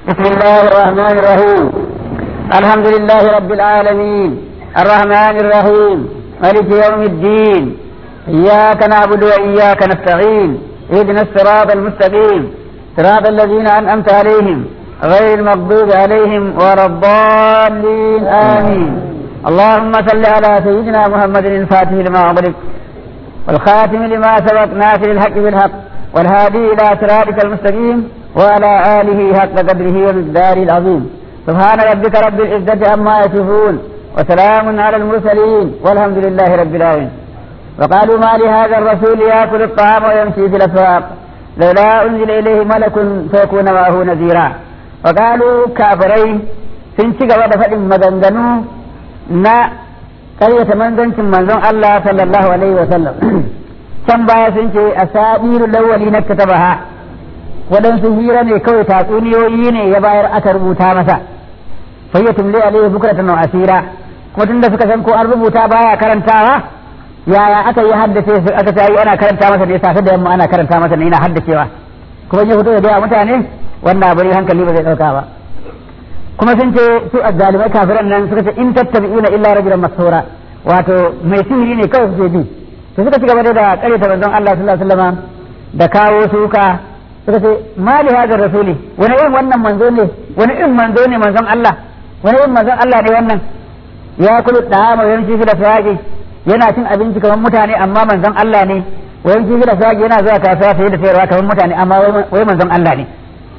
بسم الله الرحمن الرحيم الحمد لله رب العالمين الرحمن الرحيم مالك يوم الدين إياك نعبد وإياك نستعين اهدنا الصراط المستقيم صراط الذين أنعمت عليهم غير المغضوب عليهم ولا الضالين آمين اللهم صل على سيدنا محمد الفاتح لما أغلق والخاتم لما سبق ناصر الحق بالحق والهادي إلى صراطك المستقيم وعلى آله حق قدره ومقداره العظيم سبحان ربك رب العزة عما يصفون وسلام على المرسلين والحمد لله رب العالمين وقالوا ما لهذا الرسول يأكل الطعام ويمشي في الأسواق لولا أنزل إليه ملك فيكون معه نذيرا وقالوا كافرين sun ci gaba da faɗin maganganu na ƙaryata manzancin manzon Allah sallallahu alaihi wa sallam can baya sun ce a sabiru lawali na katabaha waɗansu hira ne kawai tatsuniyoyi ne ya bayar aka rubuta masa fayyatum li alaihi bukratan wa asira kuma tunda suka san ko an rubuta baya karantawa yaya aka yi haddace su aka ta yi ana karanta masa ne safe da yamma ana karanta masa ne yana haddacewa kuma ya fito da gaya mutane wannan abu ne hankali ba zai dauka ba kuma sun ce su azzalimai kafiran nan suka ce in tattabi'una illa rajulan masura wato mai sihiri ne kawai suke bi to suka ci gaba da karyata manzon Allah sallallahu alaihi wasallam da kawo suka suka ce ma li hadar rasuli wani irin wannan manzo ne wani irin manzo ne manzon Allah wani irin manzon Allah ne wannan ya kulu dama yanci fi da fayaki yana cin abinci kamar mutane amma manzon Allah ne wayan kifi da fayaki yana zuwa kasuwa sai da sayarwa kamar mutane amma wai manzon Allah ne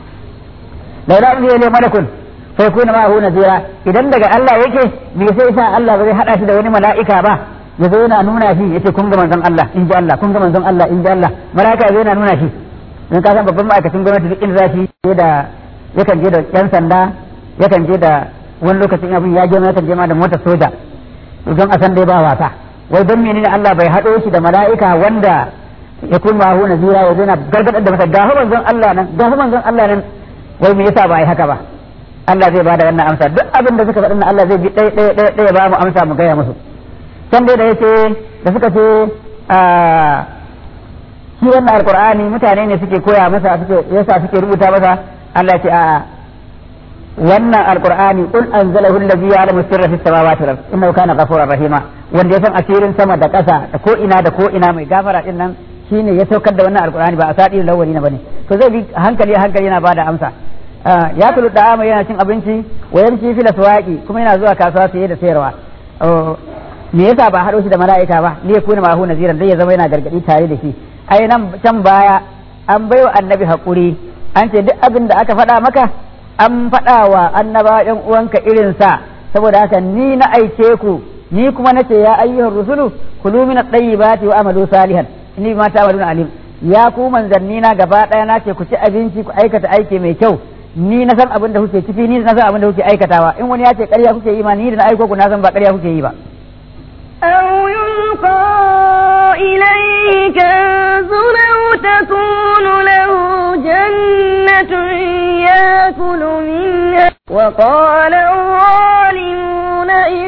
laula an yi malakun sai kuna ma hu nazira idan daga Allah yake me sai sa Allah ba zai hada shi da wani mala'ika ba ya zo yana nuna shi yace kun ga manzon Allah in ji Allah kun ga manzon Allah in ji Allah mala'ika zai yana nuna shi don ka san babban ma'aikacin gwamnati duk inda za shi da yakan je da yan sanda yakan je da wani lokacin abin ya je yakan je ma da motar soja don a san dai ba wasa wai don menene Allah bai haɗo shi da mala'ika wanda ya kun ma hu nazira ya zo na gargadar da masa gafa manzon Allah nan gafa manzon Allah nan wai me yasa ba yi haka ba Allah zai bada wannan amsa duk abin da suka faɗi na Allah zai bi ɗaya ɗaya ɗaya ɗaya ba mu amsa mu gaya musu can dai da yace da suka ce shi wannan alqur'ani mutane ne suke koya masa suke yasa suke rubuta masa Allah ce a'a wannan alqur'ani qul anzalahu allazi ya'lamu sirra fis samawati wal ardi innahu kana ghafurar rahima wanda ya san asirin sama da ƙasa da ko ina da ko ina mai gafara din nan shine ya saukar da wannan alqur'ani ba a sadi lawali na bane to zai bi hankali hankali yana bada amsa ya tulu da yana cin abinci wa yamshi fil aswaqi kuma yana zuwa kasuwa saye da sayarwa me yasa ba haɗo shi da mala'ika ba ne kuna ma hu naziran dai ya zama yana gargadi tare da shi ai nan can baya an baiwa annabi hakuri an ce duk abin da aka faɗa maka an faɗa wa annaba ɗan uwanka irin sa saboda haka ni na aike ku ni kuma nace ya ayyuhar rusulu kulu min at-tayyibati wa amalu salihan inni ma ta'maluna alim ya ku manzanni na gaba ɗaya na ce ku ci abinci ku aikata aiki mai kyau ni na san abin da kuke ciki ni na san abin da kuke aikatawa in wani ya ce ƙarya kuke yi ma ni da na aiko ku na san ba ƙarya kuke yi ba أو يلقى إليه كنز أو تكون له جنة يأكل منها وقال الظالمون إن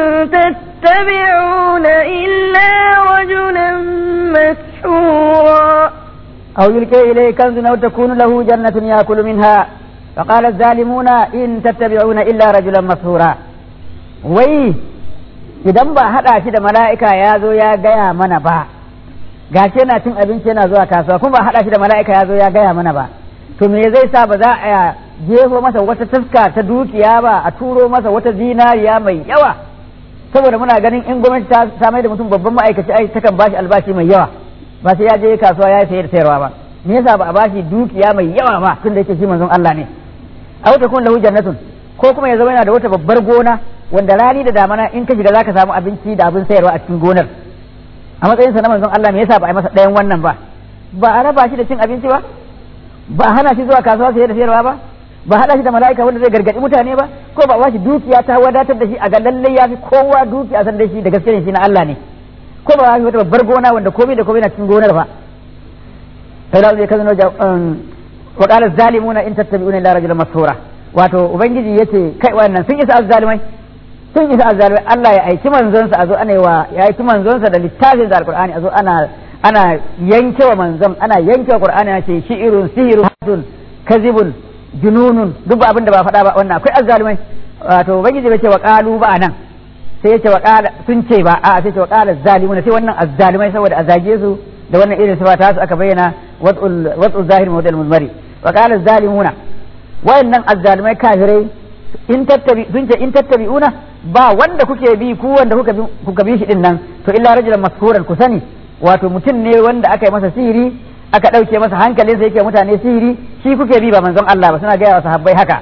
تتبعون إلا رجلا مسحورا أو يلقي إليه كنز أو تكون له جنة يأكل منها فقال الظالمون إن تتبعون إلا رجلا مسحورا وي idan ba haɗa shi da mala'ika ya zo ya gaya mana ba gashi yana cin abinci yana zuwa kasuwa kuma ba haɗa shi da mala'ika ya zo ya gaya mana ba to me zai sa ba za a jefo masa wata taska ta dukiya ba a turo masa wata zinariya mai yawa saboda muna ganin in gwamnati ta samai da mutum babban ma'aikaci ai takan bashi albashi mai yawa ba sai ya je kasuwa ya sayar sayarwa ba me yasa ba a bashi dukiya mai yawa ba tunda yake shi manzon Allah ne aw takun lahu jannatun ko kuma ya zama yana da wata babbar gona wanda rani da damana in ka shiga zaka samu abinci da abin sayarwa a cikin gonar a matsayinsa na manzon Allah me yasa ba a yi masa ɗayan wannan ba ba a raba shi da cin abinci ba ba a hana shi zuwa kasuwa sayar da sayarwa ba ba haɗa shi da mala'ika wanda zai gargaɗi mutane ba ko ba ba shi dukiya ta wadatar da shi a ga lallai ya fi kowa dukiya san da shi da gaske ne shi na Allah ne ko ba shi wata babbar gona wanda komai da komai na cikin gonar ba sai da zai kazano wa qala zalimuna in tattabi'una illa rajulan masura wato ubangiji yace kai wannan sun isa azzalimai sun isa azzalimai Allah ya aiki manzonsa a zo ana wa ya aiki manzonsa da littafin da alqur'ani a zo ana ana yankewa manzon ana yankewa qur'ani ana ce shi'irun sihirun hadun kazibun jununun duk ba abin da ba faɗa ba wannan akwai azzalumai wato ubangiji bai ce wa qalu ba anan sai ya ce wa qala sun ce ba a'a sai ce wa qala zalimuna sai wannan azzalumai saboda a zage su da wannan irin sifa ta su aka bayyana wad'ul wad'ul zahir mawdal muzmari wa qala zalimuna wayannan azzalumai kafirai in tattabi sun ce in tattabi'una ba wanda kuke bi ku wanda kuka bi kuka bi shi din nan to illa rajulan maskuran ku sani wato mutum ne wanda aka yi masa sihiri aka ɗauke masa hankalinsa yake mutane sihiri shi kuke bi ba manzon Allah ba suna gaya wa sahabbai haka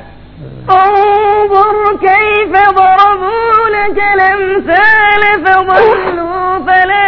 انظر كيف ضربوا لك الأمثال فضلوا فلا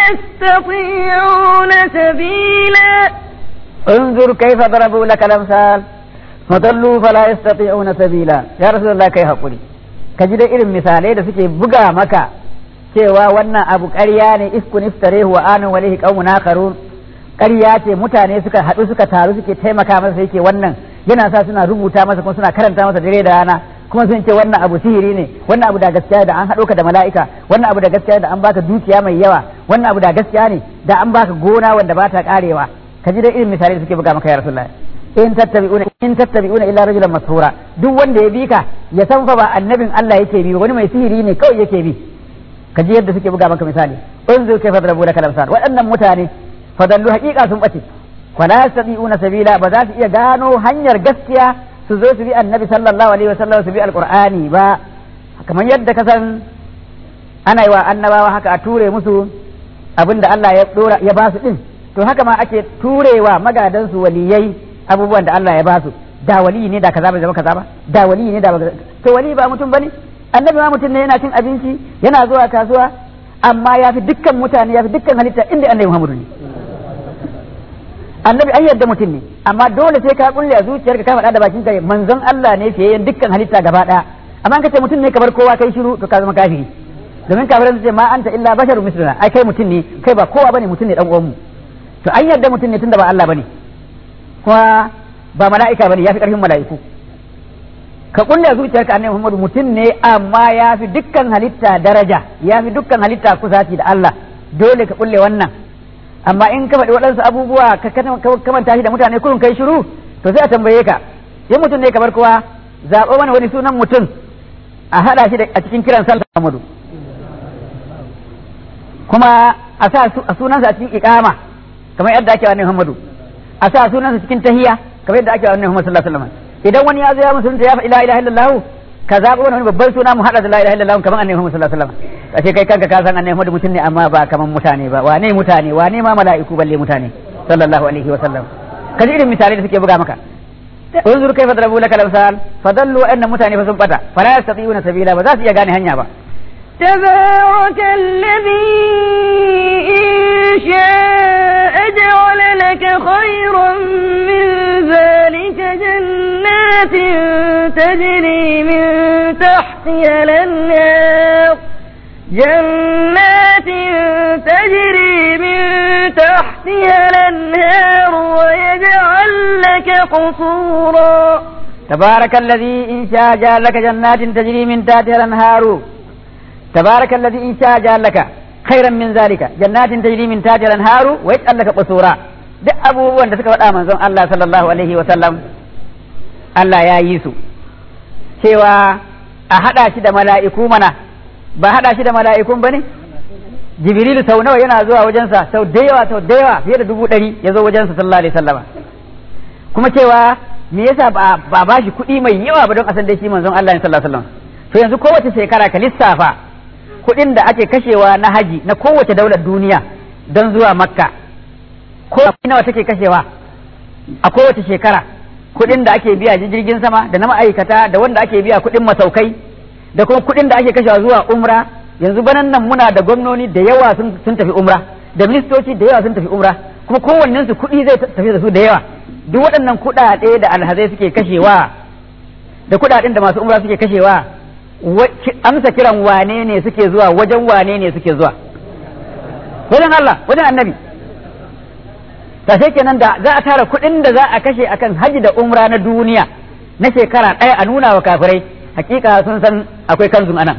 يستطيعون سبيلا انظر كيف ضربوا لك الامثال فضلوا فلا يستطيعون سبيلا يا رسول الله kai hakuri ka ji da irin misalai da suke buga maka cewa wannan abu ƙarya ne iskun iftarehu wa anan walihi qaumun akharun ƙarya ce mutane suka haɗu suka taru suke taimaka masa yake wannan yana sa suna rubuta masa kuma suna karanta masa dare da rana kuma sun ce wannan abu sihiri ne wannan abu da gaskiya da an haɗo ka da mala'ika wannan abu da gaskiya da an baka dukiya mai yawa wannan abu da gaskiya ne da an baka gona wanda ba ta karewa ka ji da irin misalai da suke buga maka ya rasulullahi in tattabi'una in tattabi'una illa rajulan mashura duk wanda ya bi ka ya san fa ba annabin Allah yake bi wani mai sihiri ne kawai yake bi ka ji yadda suke buga maka misali unzur kayfa darabu laka lamsal waɗannan mutane fadallu haqiqa sun bace wala yastati'una sabila ba za su iya gano hanyar gaskiya su zo su bi annabi sallallahu alaihi wasallam su bi alqur'ani ba kamar yadda ka san ana yi wa annabawa haka a ture musu abinda Allah ya dora ya ba su din to haka ma ake turewa magadan su waliyai abubuwan da Allah ya ba su da wali ne da kaza bai zama kaza ba da wali ne da to wali ba mutum bane annabi ma mutum ne yana cin abinci yana zuwa kasuwa amma ya fi dukkan mutane ya fi dukkan halitta inda annabi Muhammadu ne annabi an yadda mutum ne amma dole sai ka kulle a zuciyarka ka faɗa da bakin ka manzon Allah ne fiye yin dukkan halitta gaba ɗaya amma ka ce mutum ne kamar kowa kai shiru to ka zama kafiri domin kafirai su ce ma anta illa basharu misluna ai kai mutum ne kai ba kowa bane mutum ne dan uwanmu to an yadda mutum ne tunda ba Allah bane kuma ba mala'ika bane yafi karfin mala'iku ka kulle a zuciyarka annabi Muhammadu mutum ne amma ya fi dukkan halitta daraja ya fi dukkan halitta kusaci da Allah dole ka kulle wannan amma in ka faɗi waɗansu abubuwa ka kamanta shi da mutane kurun kai shiru to sai a tambaye ka in mutum ne kamar kowa zaɓo mana wani sunan mutum a haɗa shi a cikin kiran sallah Muhammadu kuma a sa sunansa a cikin iqama kamar yadda ake wa Muhammadu a sa sunansa cikin tahiya kamar yadda ake wa Muhammadu sallallahu alaihi wasallam idan wani ya zo ya musulunta ya faɗi la ilaha illallah ka zaɓo wani babban suna mu haɗa da la ilaha illallah kamar annabi Muhammad sallallahu alaihi wasallam ashe kai kanka ka san annabi Muhammad mutum ne amma ba kamar mutane ba wane mutane wane ma mala'iku balle mutane sallallahu alaihi wasallam kaji irin misalai da suke buga maka unzur kaifa darabu laka lamsal fadallu wa anna mutane fa sun bata fala yastati'una sabila ba za su iya gane hanya ba تبارك الذي إن شاء جعل لك خيرا من ذلك جنات تجري من تحتها الأنهار جنات تجري من تحتها الأنهار ويجعل لك قصورا تبارك الذي إن شاء جعل لك جنات تجري من تحتها الأنهار تبارك الذي إن شاء جعل لك خيرا من ذلك جنات تجري من تحتها الأنهار ويجعل لك قصورا duk abubuwan da suka faɗa manzon Allah sallallahu alaihi wa sallam Allah ya yi su cewa a haɗa shi da mala'iku mana ba haɗa shi da mala'ikun ba ne jibrilu sau nawa yana zuwa wajensa sau da yawa sau da yawa fiye da dubu ɗari ya zo wajensa sallallahu alaihi sallama kuma cewa me yasa ba ba shi kuɗi mai yawa ba don a san dai shi manzon Allah ne sallallahu alaihi wasallam to yanzu kowace shekara ka lissafa kuɗin da ake kashewa na haji na kowace daular duniya don zuwa makka ko nawa take kashewa a kowace shekara kuɗin da ake biya jirgin sama da na ma'aikata da wanda ake biya kuɗin masaukai da kuma kuɗin da ake kashewa zuwa umra yanzu banan nan muna da gwamnoni da yawa sun tafi umra da ministoci da yawa sun tafi umra kuma kowannen su kuɗi zai tafi da su da yawa duk waɗannan kuɗaɗe da alhazai suke kashewa da kuɗaɗen da masu umra suke kashewa amsa kiran wane ne suke zuwa wajen wane ne suke zuwa wajen Allah wajen annabi ta sai kenan da za a tara kuɗin da za a kashe akan haji da umra na duniya na shekara ɗaya a nuna wa kafirai hakika sun san akwai kanzun anan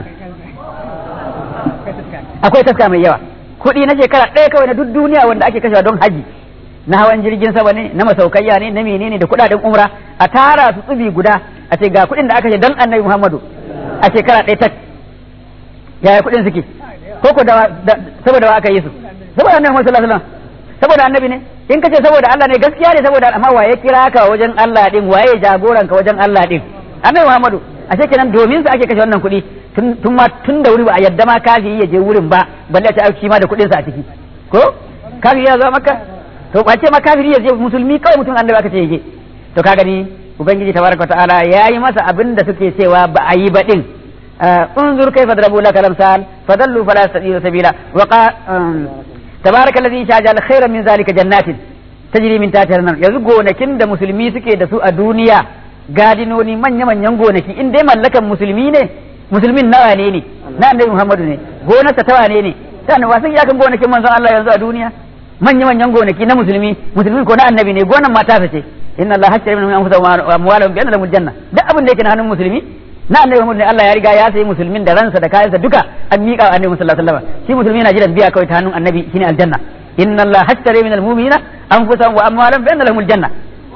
akwai taska mai yawa kuɗi na shekara ɗaya kawai na duk duniya wanda ake kashewa don haji na hawan jirgin sama ne na masaukayya ne na menene da kuɗaɗen umra a tara su tsubi guda a ce ga kuɗin da aka ce dan annabi Muhammadu a shekara ɗaya tak yaya kuɗin suke ko ko da saboda wa aka yi su saboda annabi Muhammad sallallahu alaihi wasallam saboda annabi ne in kace saboda Allah ne gaskiya ne saboda amma waye kira ka wajen Allah din waye jagoran ka wajen Allah din annabi Muhammadu a kenan domin su ake kashe wannan kuɗi tun ma tun da wuri ba a yadda ma kafiri ya je wurin ba balle a ce shi ma da kuɗin sa a ciki ko kafiri ya zo maka to ba ce ma kafiri ya je musulmi kawai mutum annabi aka ce ya je to ka gani ubangiji tabaraka ta'ala yayi masa abin da suke cewa ba a yi ba din انظر كيف ضربوا لك الامثال فضلوا فلا يستطيعون سبيلا وقال تبارك الذي شاء خيرا من ذلك جنات تجري من تحتها الانهار yanzu gonakin da musulmi suke da su a duniya gadinoni manya manyan gonaki in dai mallakan musulmi ne musulmin nawa ne ne na annabi Muhammadu ne gonarsa ta wane ne sannan wasan iyakan gonakin manzon Allah yanzu a duniya manya manyan gonaki na musulmi musulmi ko na annabi ne gonan mata ce inna Allah hakkara min anfusihim wa amwalihim bi anna lahumul janna duk abin da yake na hannun musulmi na annabi Muhammad ne Allah ya riga ya sayi musulmin da ransa da kayansa duka an miƙa wa annabi sallallahu alaihi wasallam shi musulmi yana jiran biya kawai ta hannun annabi shine aljanna inna Allah hashtara min almu'minina anfusahum wa amwalahum bi anna lahumul janna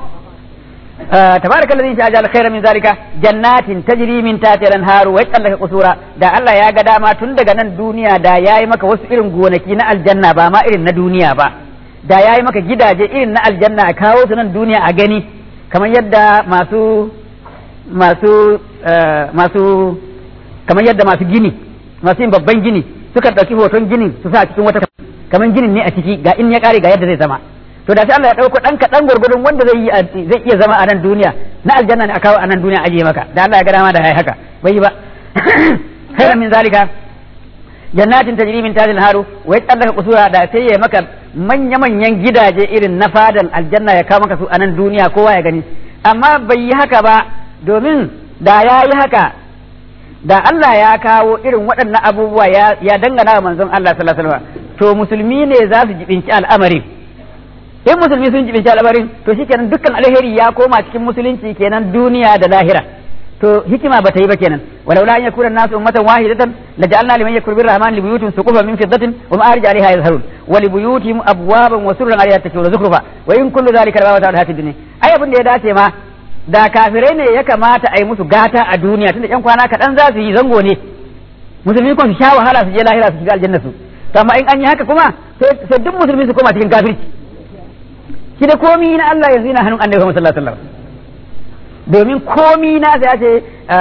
تبارك الذي جعل خيرا من ذلك جنات تجري من تحتها الانهار ويجعل لك قصورا da Allah ya ga dama tun daga nan duniya da yayi maka wasu irin gonaki na aljanna ba ma irin na duniya ba da yayi maka gidaje irin na aljanna a kawo su nan duniya a gani kamar yadda masu masu masu kamar yadda masu gini masu yin babban gini suka ɗauki hoton ginin su sa cikin wata kamar ginin ne a ciki ga in ya ƙare ga yadda zai zama to da sai Allah ya ɗauko ɗan kaɗan gwargwadon wanda zai yi zai iya zama a nan duniya na aljanna ne a kawo a nan duniya ajiye maka da Allah ya ga dama da yayi haka bai yi ba khairan min zalika jannatin tajri min tahtiha al-haru wa yatallaka qusura da sai ya maka manya manyan gidaje irin na fadan aljanna ya kawo maka su a nan duniya kowa ya gani amma bai yi haka ba domin da ya yi haka da Allah ya kawo irin waɗannan abubuwa ya dangana wa manzon Allah sallallahu alaihi wasallam to musulmi ne za su jibinci al'amarin in musulmi sun jibinci al'amarin to shikenan dukkan alheri ya koma cikin musulunci kenan duniya da lahira to hikima ba ta yi ba kenan walau la an yakuna nasu ummatan wahidatan la ja'alna liman yakfur bir rahman li buyutin suqufan min fiddatin wa ma'arij 'alayha yazharun wa li buyutihim abwaban wa surran 'alayha takshurun zukhrufa wa in kullu dhalika la ta'ala hatid dunya ai abin da ya dace ma da kafirai ne ya kamata a yi musu gata a duniya tunda yan kwana kaɗan za su yi zango ne musulmi kuma su sha wahala su je lahira su shiga aljanna su to amma in an yi haka kuma sai duk musulmi su koma cikin kafirci shi da komi na Allah yanzu yana hannun annabi Muhammad sallallahu alaihi wasallam domin komi na sai ya ce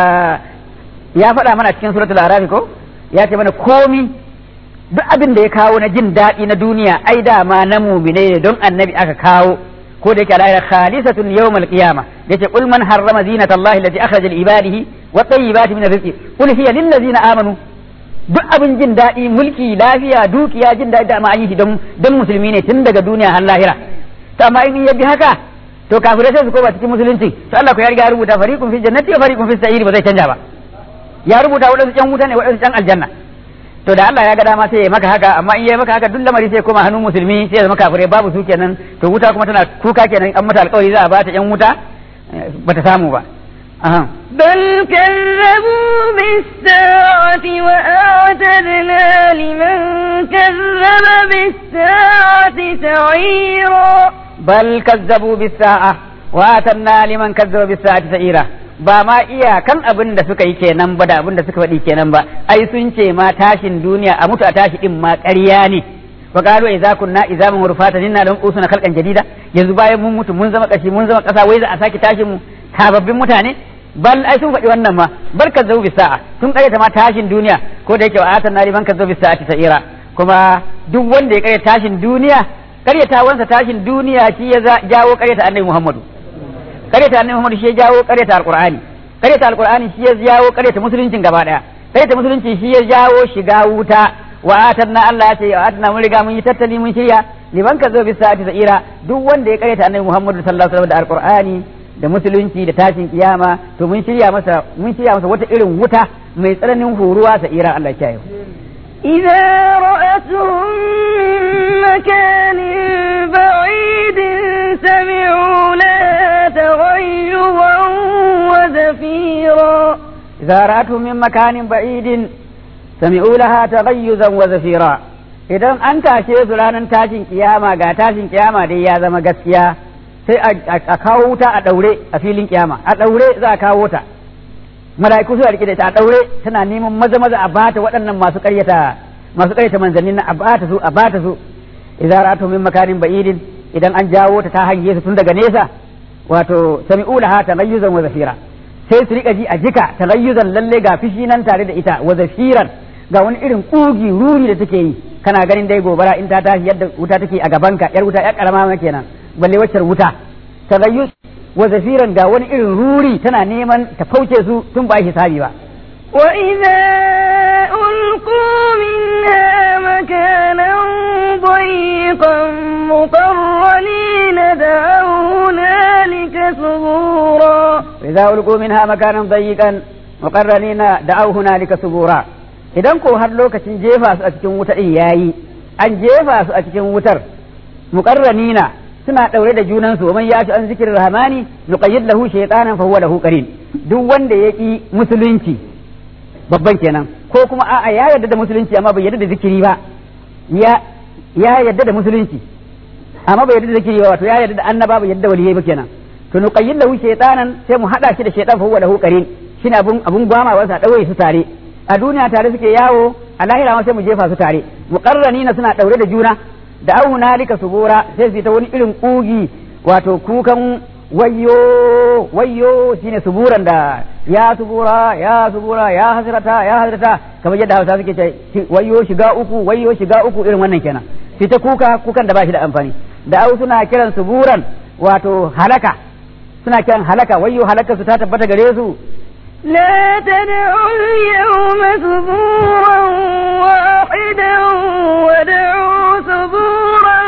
ya faɗa mana cikin suratul arafi ko ya ce mana komi duk abin da ya kawo na jin daɗi na duniya ai dama na mumine ne don annabi aka kawo ko da yake ala khalisatun yawmal qiyamah yace qul man harrama zinata allahi allati akhraja li ibadihi wa tayyibati min rizqi qul hiya lil ladzina amanu duk abin jin daɗi mulki lafiya dukiya jin daɗi da ma an yi don don musulmi ne tun daga duniya har lahira to amma in ya bi haka to kafirai sai su koma cikin musulunci to Allah ko ya riga ya rubuta fariqun fi jannati wa fariqun fi sa'iri ba zai canja ba ya rubuta wadansu can wuta ne wadansu can aljanna to da Allah ya ga dama sai ya maka haka amma in ya maka haka duk lamari sai koma hannun musulmi sai ya zama kafirai babu su kenan to wuta kuma tana kuka kenan an mata alƙawari za a bata yan wuta bata samu ba aha بل كذبوا بالساعة وأعتدنا لمن كذب بالساعة سعيرا بل كذبوا بالساعة وآتنا لمن كذب بالساعة سعيرا ba ma iyakan abin da suka yi kenan ba da abin da suka faɗi kenan ba ai sun ce ma tashin duniya a mutu a tashi din ma ƙarya ne wa qalu idza kunna idza mun rufatan inna lam usuna khalqan jadida yanzu bayan mun mutu mun zama kashi mun zama ƙasa wai za a sake tashin mu sababbin mutane bal ai sun faɗi wannan ma bal kazzabu bis sa'a sun ƙaryata ma tashin duniya ko da yake wa atan nari man kazzabu bis sa'ati sa'ira kuma duk wanda ya ƙaryata tashin duniya ƙaryatawansa tashin duniya shi ya jawo ƙaryata annabi Muhammadu ƙaryata annabi Muhammadu shi ya jawo ƙaryata alqur'ani ƙaryata alqur'ani shi ya jawo ƙaryata musuluncin gaba daya ƙaryata musulunci shi ya jawo shiga wuta wa atanna Allah ya ce wa atanna mun riga mun yi tattali mun shirya liman kazzabu bis sa'ati sa'ira duk wanda ya ƙaryata annabi Muhammadu sallallahu alaihi wasallam da alqur'ani da musulunci da tashin kiyama to mun shirya masa mun shirya masa wata irin wuta mai tsananin horuwa sa ira Allah ya yi إذا رأتهم من مكان بعيد سمعوا لها تغيظا وزفيرا إذا رأتهم من مكان بعيد سمعوا لها تغيزا وزفيرا idan an tashe su ranar tashin kiyama ga tashin kiyama dai ya zama gaskiya sai a kawo wuta a daure a filin kiyama a daure za a kawo ta mala'iku su rike da ita a daure tana neman maza maza a bata waɗannan masu ƙaryata masu ƙaryata manzannin na a bata su a bata su idza ra'atu min makanin ba'idin idan an jawo ta ta hange su tun daga nesa wato sami'u laha talayyuzan wa zafira sai su rika ji a jika talayyuzan lalle ga fishi nan tare da ita wa zafiran ga wani irin kugi ruri da take yi kana ganin dai gobara in ta tashi yadda wuta take a gabanka yar wuta yar karama ma kenan balle waccar wuta talayyuz wa zafiran ga wani irin ruri tana neman ta fauce su tun ba hisabi ba وإذا ألقوا منها مكانا ضيقا مقرنين دعوا هنالك ثبورا إذا ألقوا منها مكانا ضيقا مقرنين دعوا هنالك ثبورا idan ko har lokacin jefa su a cikin wuta din yayi an jefa su a cikin wutar muqarranina suna daure da junan su man yati an zikrir rahmani nuqayyid lahu shaytanan fa huwa lahu qarin duk wanda ya ki musulunci babban kenan ko kuma a'a ya yarda da musulunci amma bai yarda da zikiri ba ya ya yarda da musulunci amma bai yarda da zikiri ba wato ya yarda da annaba bai yarda da waliyai ba kenan to nuqayyid lahu shaytanan sai mu hada shi da shaytan fa huwa lahu qarin shine abun abun gwama wasa daure su tare a duniya tare suke yawo a lahira ma sai mu jefa su tare muqarranina suna daure da juna da au nalika subura sai su ta wani irin kugi wato kukan wayyo wayyo shine suburan da ya subura ya subura ya hasrata ya hasrata kamar yadda Hausa suke ce wayyo shiga uku wayyo shiga uku irin wannan kenan sai ta kuka kukan da ba shi da amfani da au suna kiran suburan wato halaka suna kiran halaka wayyo halaka su ta tabbata gare su لا تدعوا اليوم ثبورا واحدا ودعوا ثبورا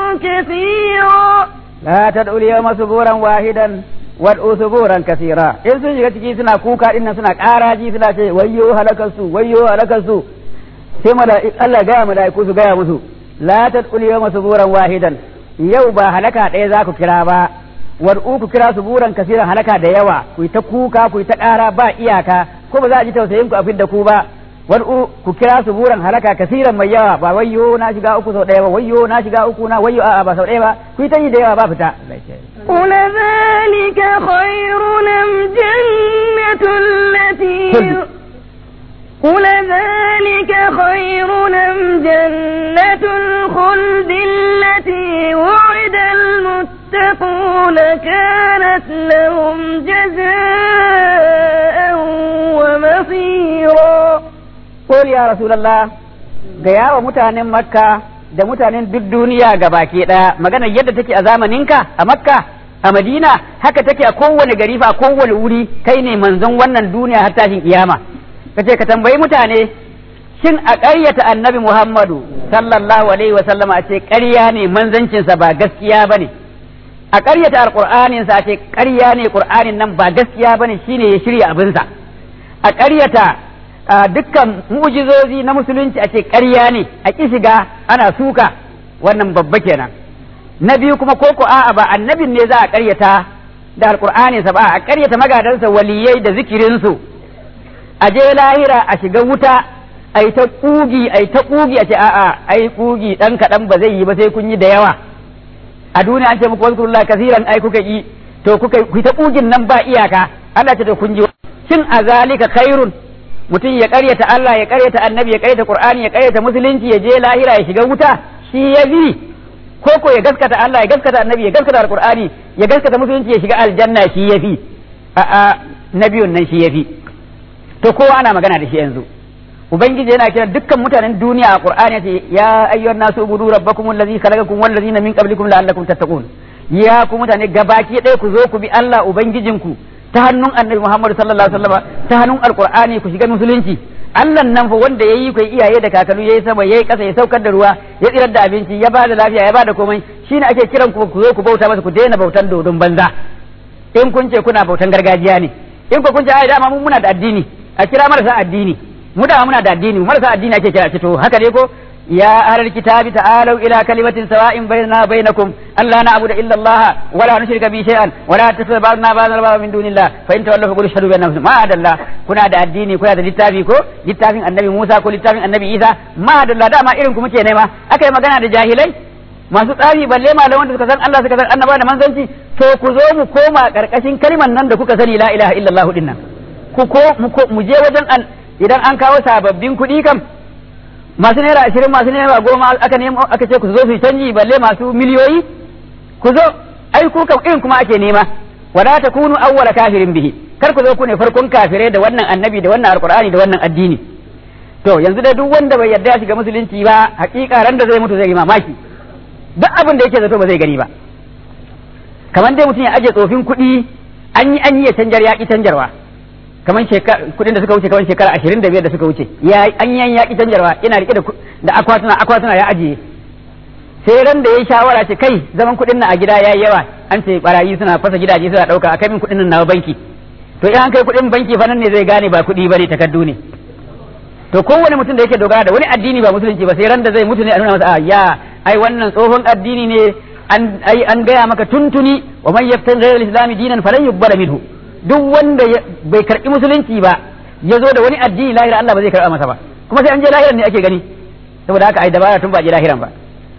كثيرا لا تدعوا اليوم ثبورا واحدا wad'u suburan kasira in sun shiga ciki suna kuka din nan suna karaji suna ce wayyo halakarsu wayyo halakarsu sai mala'iku Allah ga mala'iku su gaya musu la tad'u yawma suburan wahidan yau ba halaka ɗaya za ku kira ba wad'u ku kira suburan kasiran halaka da yawa ku ta kuka ku ta ƙara ba iyaka ko ba za a ji tausayin ku a fidda ku ba wad'u ku kira suburan halaka kasiran mai yawa ba wayyo na shiga uku sau ɗaya ba wayyo na shiga uku na wayyo a'a ba sau ɗaya ba ku ta yi da yawa ba fita قل ذلك خير أم جنة التي خلد. قل ذلك خير أم جنة الخلد التي وعد المتقون كانت لهم جزاء ومصيرا Qul ya Rasulullah gaya wa mutanen Makka da mutanen duk duniya ga baki ɗaya magana yadda take a zamaninka a Makka a Madina haka take a kowane gari fa a kowane wuri kai ne manzon wannan duniya har tashin kiyama kace ka tambayi mutane shin a ƙaryata annabi Muhammadu sallallahu alaihi wa sallama a ce ƙarya ne manzancinsa ba gaskiya bane a ƙaryata alƙur'anin sa a ce ƙarya ne ƙur'anin nan ba gaskiya bane shine ya shirya abinsa a ƙaryata a dukkan mu'jizozi na musulunci a ce ƙarya ne a ƙi shiga ana suka wannan babba kenan na biyu kuma ko ko a'a ba annabin ne za a ƙaryata da alƙur'aninsa ba a ƙaryata magadansa waliyai da zikirinsu a je lahira a shiga wuta a yi ta ƙugi a yi ta ƙugi a ce a'a ai ƙugi ɗan kaɗan ba zai yi ba sai kun yi da yawa a duniya an ce muku wazkurullah kasiran ai kuka yi to kuka ku ta ƙugin nan ba iyaka Allah ce to kun ji shin a zalika khairun mutum ya ƙaryata Allah ya ƙaryata annabi ya ƙaryata Qur'ani ya ƙaryata musulunci ya je lahira ya shiga wuta shi ya bi ko ko ya gaskata Allah ya gaskata annabi ya gaskata Qur'ani ya gaskata musulunci ya shiga aljanna shi ya fi a'a nabiyun nan shi ya fi to kowa ana magana da shi yanzu ubangiji yana kira dukkan mutanen duniya a qur'ani yace ya ayyuhan nasu ubudu rabbakum allazi khalaqakum wal ladzina min qablikum la'allakum tattaqun ya ku mutane gabaki ɗaya ku zo ku bi Allah ubangijinku ta hannun annabi Muhammad sallallahu alaihi wasallam ta hannun alqur'ani ku shiga musulunci Allah nan fa wanda yayi ku iyaye da kakalu yayi sama yayi kasa ya saukar da ruwa ya tsirar da abinci ya bada lafiya ya bada komai shine ake kiran ku ku zo ku bauta masa ku daina bautan dodon banza in kun ce kuna bautan gargajiya ne in ku kun ce ai dama mun muna da addini a kira marasa addini mu da muna da addini marasa addini ake kira ce to haka ne ko يا أهل الكتاب تعالوا إلى كلمة سواء بيننا وبينكم ألا نعبد إلا الله ولا نشرك به شيئا ولا تتخذ بعضنا بعضا بعضا من دون الله فإن تولوا فقولوا اشهدوا بأننا مسلمون ما عدا الله كنا دا الديني كنا دا littafi ko littafin annabi Musa ko littafin annabi Isa ma da Allah dama irin ku muke nema akai magana da jahilai masu tsari balle malaman da suka san Allah suka san annaba da manzanci to ku zo mu koma karkashin kalmar nan da kuka sani la ilaha illallah din nan ku ko mu je wajen an idan an kawo sababbin kuɗi kam masu naira ashirin masu naira goma aka nemo aka ce ku zo su canji balle masu miliyoyi ku zo ai ku kam irin kuma ake nema wala takunu awwala kafirin bihi kar ku zo ku ne farkon kafirai da wannan annabi da wannan alqur'ani da wannan addini to yanzu da duk wanda bai yarda ya shiga musulunci ba hakika ran da zai mutu zai yi mamaki duk abin da yake zato ba zai gani ba kamar dai mutum ya aje tsofin kuɗi an yi an yi ya canjar yaƙi canjarwa kamar kuɗin da suka wuce kamar shekara ashirin da biyar da suka wuce ya an yi an yaƙi canjarwa ina rike da akwatuna akwatuna ya ajiye sai ran da ya yi shawara ce kai zaman kuɗin na a gida ya yi yawa an ce barayi suna fasa gidaje suna ɗauka a kai min kuɗin nan na banki to in an kai kuɗin banki fa nan ne zai gane ba kuɗi ba ne takardu ne to kowane mutum da yake dogara da wani addini ba musulunci ba sai ran da zai mutu ne a nuna masa a ya ai wannan tsohon addini ne an ai an gaya maka tuntuni wa man yaftan ghayra al-islam dinan falan yuqbala minhu duk wanda bai karbi musulunci ba ya zo da wani addini lahira Allah ba zai karba masa ba kuma sai an je lahiran ne ake gani saboda haka ai dabara tun ba je lahiran ba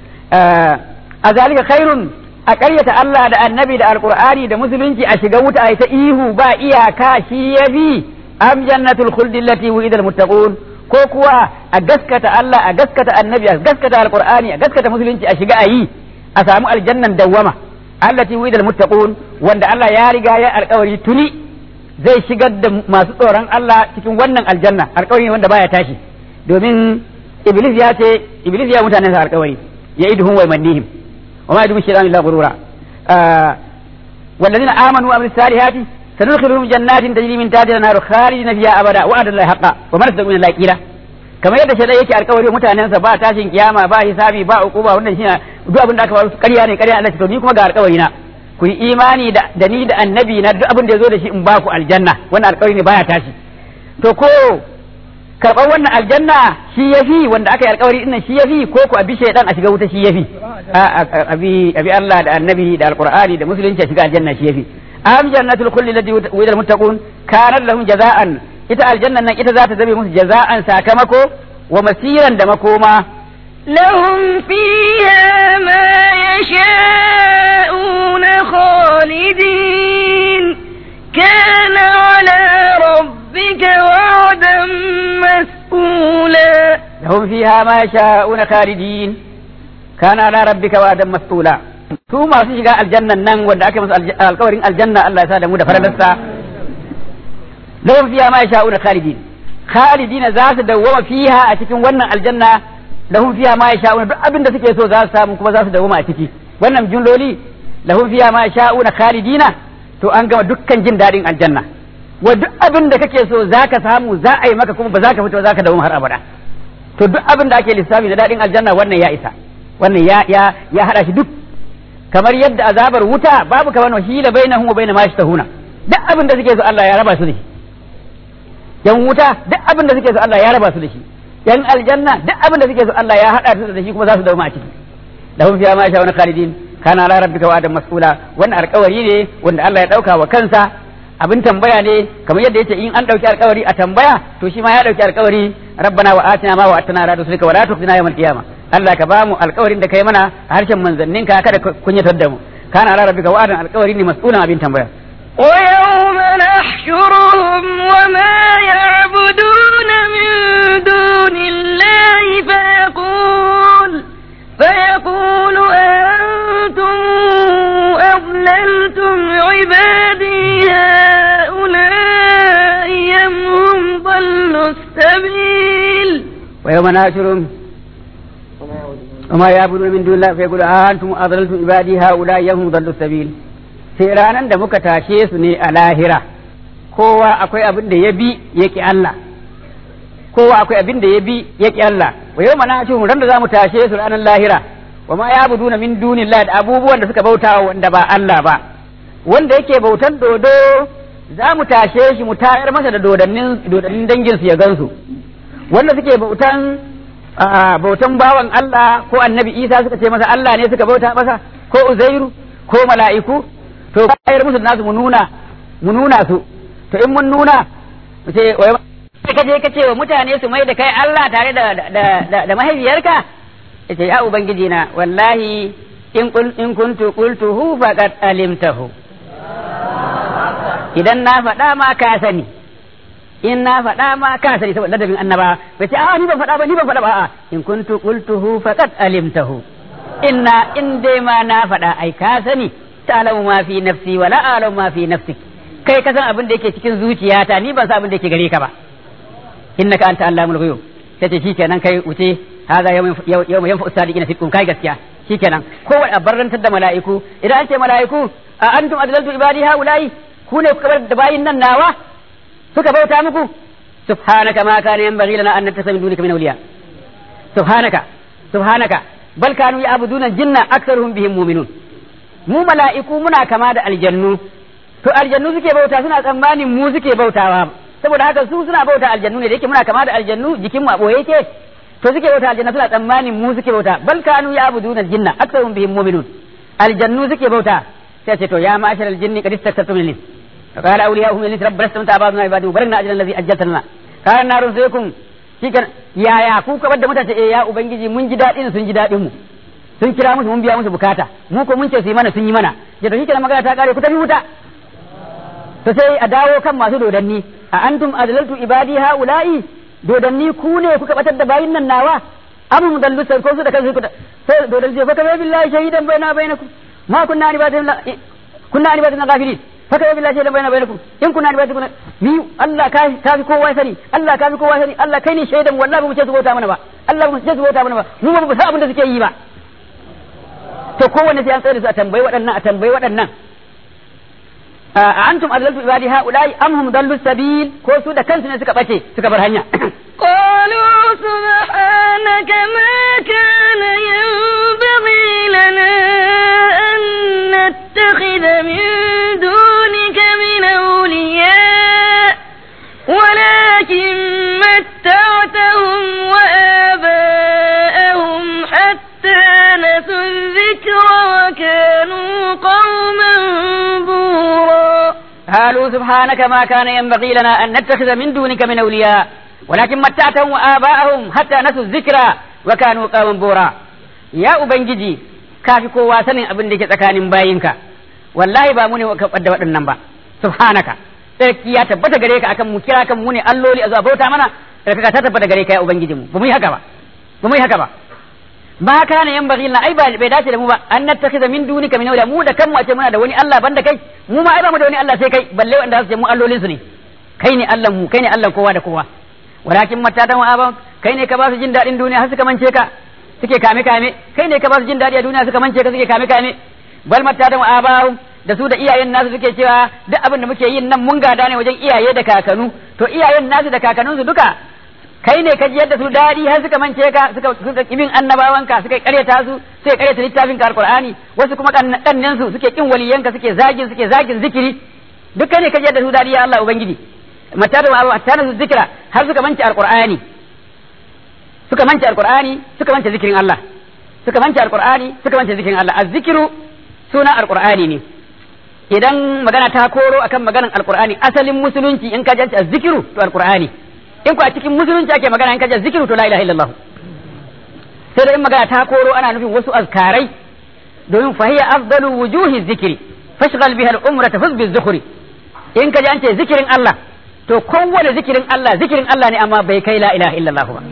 a zalika khairun a ƙaryata Allah da annabi da alqur'ani da musulunci a shiga wuta ai ta ihu ba iyaka shi yabi am jannatul khuldi allati wu'ida al-muttaqun ko kuwa a gaskata Allah a gaskata annabi a gaskata alqur'ani a gaskata musulunci a shiga ayi a samu aljannan dawwama allati wida muttaqun wanda Allah ya riga ya alkawari tuni zai shigar da masu tsoron Allah cikin wannan aljanna alkawari wanda baya tashi domin iblis ya ce iblis ya mutanen sa alkawari ya idhum wa yamannihim wa ma yadhum shaytan illa ghurura والذين آمنوا وعملوا الصالحات سندخلهم جنات تجري من تحتها الأنهار خالدين فيها أبدا وعد الله حقا ومن أصدق من الله قيلا kamar yadda shaidai yake alkawari mutanensa ba tashin kiyama ba hisabi ba ukuba wannan shine duk abin da aka faru ƙarya ne ƙarya Allah to ni kuma ga alkawari na ku yi imani da da ni da annabi na duk abin da yazo da shi in ba ku aljanna wannan alkawari ne baya tashi to ko karɓar wannan aljanna shi yafi wanda aka yi alkawari din shi yafi ko ku abi shaidan a shiga wuta shi yafi abi abi Allah da annabi da alqur'ani da musulunci a shiga aljanna shi yafi am jannatul khuldi lati wa'ida almuttaqun kanat lahum jaza'an ita aljannan nan ita za ta zabe musu jaza'an sakamako wa masiran da makoma لهم فيها ما يشاءون خالدين كان على ربك وعدا مسئولا لهم فيها ما يشاءون خالدين كان على ربك وعدا مسئولا su masu shiga aljannan nan wanda aka musu alkawarin aljanna Allah ya sa da mu da faradarsa lahum fiha ma yasha'una khalidin khalidina za su dawwama fiha a cikin wannan aljanna lahum fiha ma yasha'una duk abin da suke so za su samu kuma za su dawwama a ciki wannan jumloli lahum fiha ma yasha'una khalidina to an gama dukkan jin dadin aljanna wa duk abin da kake so za ka samu za a yi maka kuma ba za ka fito za ka dawwama har abada to duk abin da ake lissafi da dadin aljanna wannan ya isa wannan ya ya ya hada shi duk kamar yadda azabar wuta babu kamar wahila bainahum wa bainama yashtahuna duk abin da suke so Allah ya raba su da shi yan wuta duk abin da suke so Allah ya raba su da shi yan aljanna duk abin da suke so Allah ya hada su da shi kuma za su dauma a ciki lahum fiha ma sha'una khalidin kana ala rabbika wa'adan mas'ula wannan alƙawari ne wanda Allah ya dauka wa kansa abin tambaya ne kamar yadda yace in an dauki alƙawari a tambaya to shi ma ya dauki alƙawari rabbana wa atina ma wa'atana ala rasulika wa la tukhzina yawmal qiyamah Allah ka bamu alƙawarin da kai mana a harshen manzanninka kada kunyatar da mu kana ala rabbika wa'adan alƙawari ne mas'ulan abin tambaya ويوم نحشرهم وما يعبدون من دون الله فيقول فيقول أنتم أضللتم عبادي هؤلاء أم هم ضلوا السبيل ويوم نحشرهم وما يعبدون من دون الله فيقول أنتم أضللتم عبادي هؤلاء أم هم ضلوا السبيل sai ranar da muka tashe su ne a lahira kowa akwai abin da ya bi yake Allah kowa akwai abin da ya bi yake Allah wa yau mana shi ran da zamu tashe su ranar lahira wa ma ya'buduna min dunillahi da abubuwan da suka bauta wanda ba Allah ba wanda yake bautan dodo za mu tashe shi mu tayar masa da dodannin dodannin dangin su ya gansu wanda suke bautan a bautan bawan Allah ko annabi Isa suka ce masa Allah ne suka bauta masa ko Uzairu ko mala'iku to bayar musu nasu mu nuna mu nuna su to in mun nuna mu ce ka je ka ce wa mutane su mai da kai Allah tare da da da, da mahaifiyarka yace ya ubangiji na wallahi in in kuntu qultuhu faqad alimtahu idan na faɗa ma ka sani in na faɗa ma ka sani saboda ladabin annaba bai ce a ni ban faɗa ba ni ban faɗa ba a in kuntu qultuhu faqad alimtahu inna in dai ma na faɗa ai ka sani ta'lamu ma fi nafsi wala a'lamu ma fi nafsik kai ka san abin da yake cikin zuciyata ni ban san abin da yake gare ka ba innaka anta allamul ghuyub sai ce shikenan kai wuce haza yawma yanfa usadiqina fi kai gaskiya shikenan kowa a barrantar da mala'iku idan an ce mala'iku a antum adlaltu ibadi haula'i ku ne kuka bar da bayin nan nawa suka bauta muku subhanaka ma kana yanbaghi lana an nattasa min dunika min awliya subhanaka subhanaka bal kanu ya'buduna jinna aktharuhum bihim mu'minun mu mala'iku muna kama da aljannu to aljannu suke bauta suna tsammanin mu suke bautawa saboda haka su suna bauta aljannu ne da yake muna kama da aljannu jikin mu a boye yake to suke bauta aljanna suna tsammanin mu suke bauta bal kanu ya'buduna jinna aktharuhum bihim mu'minun aljannu suke bauta sai ce to ya ma'ashar aljinni qad istaktartum min فقال أولياؤهم من الإنس ربنا استمتع بعضنا عباده وبلغنا أجل الذي أجلت لنا قال النار سيكم shikan yaya ku ka da mutane eh ya ubangiji mun ji dadin sun ji dadin mu sun kira musu mun biya musu bukata mu ko mun ce su yi mana sun yi mana ya to shikenan magana ta kare ku tafi wuta to sai a dawo kan masu dodanni a antum adlaltu ibadi haula'i dodanni ku ne kuka batar da bayin nan nawa am mudallu sai ko su da kansu sai dodanni ce fa ka billahi shahidan baina bainakum ma kunna ni ba kunna ni ba gafirin faka ya billahi shaidan bayana bainakum in kuna da kuna ni Allah ka ka fi kowa sani Allah ka fi kowa sani Allah kai ne shaidan wallahi ba mu ce su bauta mana ba Allah ba mu ce su bauta mana ba mu ba mu san abin da suke yi ba to kowanne sai an tsare su a tambayi waɗannan a tambayi waɗannan a antum adlaltu ibadi haula'i am hum dallu sabil ko su da kansu ne suka bace suka bar hanya قالوا سبحانك ما كان ينبغي لنا أن نتخذ من دونك من أولياء ولكن متعتهم وآباءهم حتى نسوا الذكر وكانوا قوما بورا قالوا سبحانك ما كان ينبغي لنا أن نتخذ من دونك من أولياء ولكن متعتهم وآباءهم حتى نسوا الذكر وكانوا قوما بورا يا أبنجي kafi kowa sanin abin da ke tsakanin bayinka wallahi ba mu ne ka da waɗannan ba subhanaka sarki ya tabbata gare ka akan mu kira kan mu ne alloli a zuwa bauta mana sarki ta tabbata gare ka ya ubangiji mu ba mu yi haka ba ba mu yi haka ba ba kana yan baghi ai ba bai dace da mu ba an nattakhiza min dunika min awliya mu da kanmu a ce muna da wani Allah banda kai mu ma ai ba mu da wani Allah sai kai balle wanda su ce mu allolin su ne kai ne Allah mu kai ne Allah kowa da kowa walakin matatan wa aban kai ne ka ba su jin daɗin duniya har suka mance ka suke kame kame kai ne ka ba su jin daɗi a duniya suka mance ka suke kame kame bal matatan wa abahu da su da iyayen nasu suke cewa duk abin da muke yin nan mun gada ne wajen iyaye da kakanu to iyayen nasu da kakanninsu duka kai ne ka ji yadda su daɗi har suka mance ka suka suka kibin annabawanka suka karyata su suka karyata littafin ka alqur'ani wasu kuma kannan su suke kin waliyanka suke zagin suke zagin zikiri duk kai ne ka ji yadda su daɗi ya Allah ubangiji mata da Allah ta su zikira har suka mance alqur'ani suka mance alqur'ani suka mance zikirin Allah suka mance alqur'ani suka mance zikirin Allah azzikiru suna alqur'ani ne idan magana ta koro akan maganan alqur'ani asalin musulunci in ka janci azzikiru to alqur'ani in ku a cikin musulunci ake magana in ka janci zikiru to la ilaha illallah sai da in magana ta koro ana nufin wasu azkarai domin fahiya afdalu wujuhi zikiri fashghal biha al-umra tafuz bi zukhri in ka jance zikirin Allah to kowane zikirin Allah zikirin Allah ne amma bai kai la ilaha illallah ba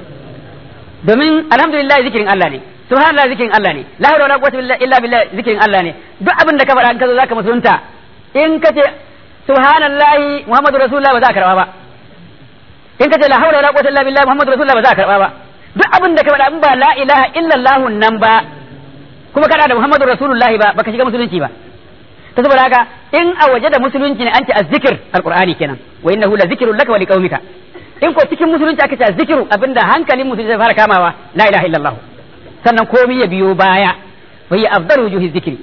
domin alhamdulillah zikirin Allah ne subhanallah zikirin Allah ne la hawla wala quwwata illa billah zikirin Allah ne duk abin da ka faɗa in ka zo zaka musulunta in ka ce subhanallahi muhammadu rasulullah ba za ka karba ba in ka ce la hawla wala quwwata illa billah muhammadu rasulullah ba za ka karba ba duk abin da ka faɗa in ba la ilaha illallah nan ba kuma kana da muhammadu rasulullahi ba baka shiga musulunci ba ta saboda haka in a waje da musulunci ne an ce azzikir alqur'ani kenan wa innahu la zikrun laka wa liqaumika in ko cikin musulunci aka ce azzikiru abinda hankalin musulunci zai fara kamawa la ilaha illallah sannan komai ya biyo baya wa hiya afdalu wujuhi zikri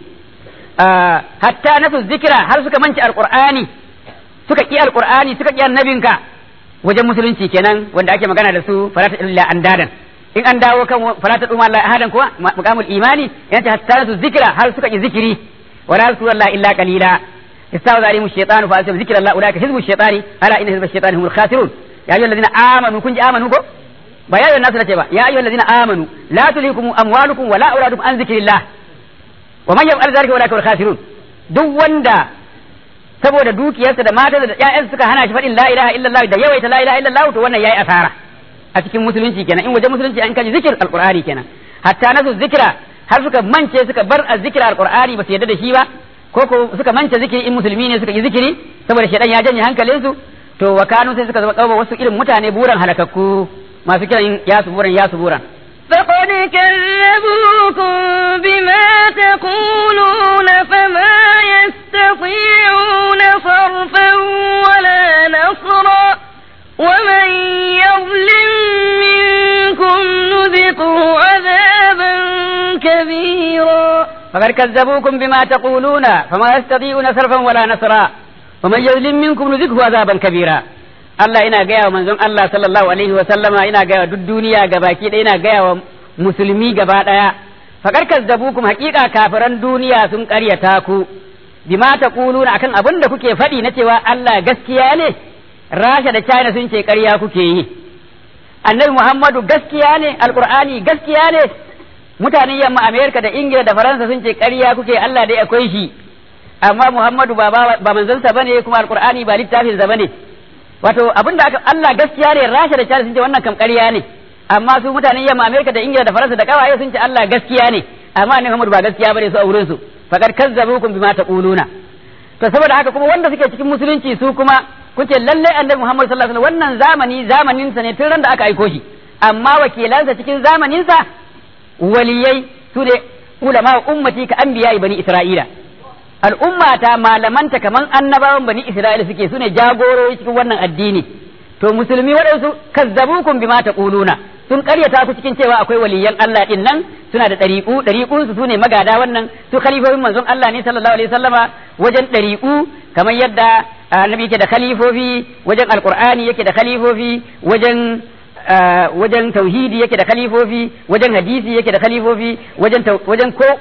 hatta nasu zikira har suka manci alqur'ani suka ki alqur'ani suka ki annabinka wajen musulunci kenan wanda ake magana da su farata illa andadan in an dawo kan falata duma Allah ahadan kuwa maqamul imani yana hatta su zikira har suka yi zikiri wala yazkuru Allah illa qalila استعوذ عليهم الشيطان فأنسوا ذكر الله أولئك حزب الشيطان ألا إن حزب الشيطان هم الخاسرون يا أيها الذين آمنوا كنت آمنوا كو ba ya yi nasu na ce ba ya ayyuhal ladina amanu la tulhikum amwalukum wala auladukum an zikrillah wa man yaf'al dhalika ulaika wal khasirun duk wanda saboda dukiyarsa da matarsa da ƴaƴansa suka hana shi faɗin la ilaha illallah da yawaita la ilaha illallah to wannan yayi asara a cikin musulunci kenan in waje musulunci an kaji zikir alqur'ani kenan hatta nasu zikira har suka mance suka bar azzikra alqur'ani ba su yarda da shi ba ko ko suka mance zikiri in musulmi ne suka yi zikiri saboda shedan ya janye hankalinsu to wa kanu sai suka zama kawo wasu irin mutane buran halakakku masu kiran ya suburan ya suburan فقد كذبوكم بما تقولون فما يستطيعون صرفا ولا نصرا ومن يظلم منكم نذقه عذابا كبيرا فقد كذبوكم بما تقولون فما يستطيعون صرفا ولا نصرا ومن يظلم منكم نذقه عذابا كبيرا Allah ina gaya wa manzon Allah sallallahu alaihi wa sallama ina gaya wa duk duniya gabaki ɗaya ina gaya wa musulmi gaba ɗaya fakar kazzabukum haƙiƙa kafiran duniya sun ƙaryata ku bima taquluna akan abin da kuke faɗi na cewa Allah gaskiya ne Rasha da China sun ce ƙarya kuke yi Annabi Muhammadu gaskiya ne Alƙur'ani gaskiya ne mutanen yamma Amerika da Ingila da Faransa sun ce ƙarya kuke Allah dai akwai shi amma Muhammadu ba ba manzansa bane kuma Alƙur'ani ba littafinsa bane wato abin da Allah gaskiya ne Rasha da China sun ce wannan kam ƙarya ne amma su mutanen yamma Amerika da Ingila da Faransa da kawaye sun ce Allah gaskiya ne amma Annabi Muhammad ba gaskiya bane su a wurin su faqad kazzabukum bima taquluna to saboda haka kuma wanda suke cikin musulunci su kuma kuce lalle Annabi Muhammad sallallahu alaihi wasallam wannan zamani zamanin sa ne tun ran da aka aiko shi amma wakilansa cikin zamanin sa waliyai su ne ulama ummati ka anbiya bani Isra'ila al'ummata malamanta kaman annabawan bani Isra'ila suke sune jagorori cikin wannan addini to musulmi waɗansu kazzabukum bima taquluna sun karyata ku cikin cewa akwai waliyan Allah din nan suna da ɗariƙu ɗariƙun su sune magada wannan su khalifofin manzon Allah ne sallallahu alaihi wasallama wajen ɗariƙu kamar yadda annabi yake da khalifofi wajen alqur'ani yake da khalifofi wajen wajen tauhidi yake da khalifofi wajen hadisi yake da khalifofi wajen wajen ko